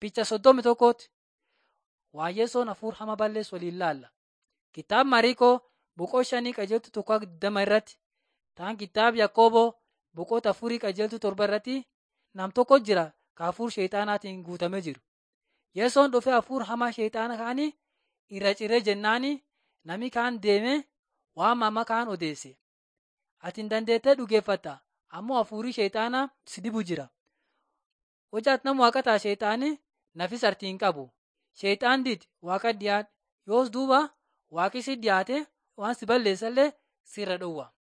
Picha soddomi tokkooti. Waayyeessoon hafuura hama balleessu waliin laalla. Kitaaba Mariikoo boqoo shanii qajeeltu tokko digdama irratti. Taan kitaaba Yakkoboo boqota afurii qajeeltu torba irratti nam tokko jira ka hafuura sheexaanaatiin guutamee jiru. Yeessoon dhufee hafuura hamaa sheexaana kaanii irra ciree jennaani nami kaan deemee waan mama kaan odeesse. Ati hin dandeettee dhugeeffatta ammoo hafuurri sheexaanaa si dibu jira. Hojaat nama waaqataa sheexaanii nafis artii hin qabu. Sheexaan did waaqa dhiyaadhe yoos duuba waaqi si dhiyaate waan si balleessallee sirra dhowwa.